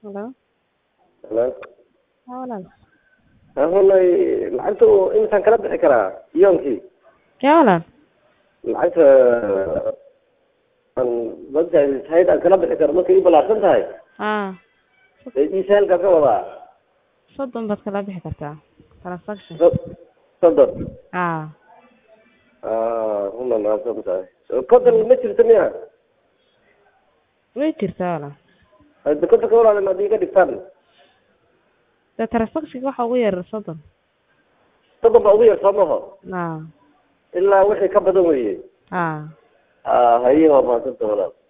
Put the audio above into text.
Hello. Hello. Haa walaal. Hawlay lacagta intaan kala bixi karaa yoonkii Yaa walaal. lacagta aan website site aan kala bixi karo markay ii balaarsan tahay Haa. ee iisahalka ka wadaa Soddon baad kala bixi kartaa. Transaction. So- soddon Haa. ah runa mahadsan tahay konton ma jirto miya Way jirtaa walaal. hadda kontonka walaal haddii ka dhigtaan De transaction waxa ugu yar soddon. soddon baa ugu yar soo maho Haa. ilaa wixii ka badan weeye Haa. ah haye waa mahadsanta walaal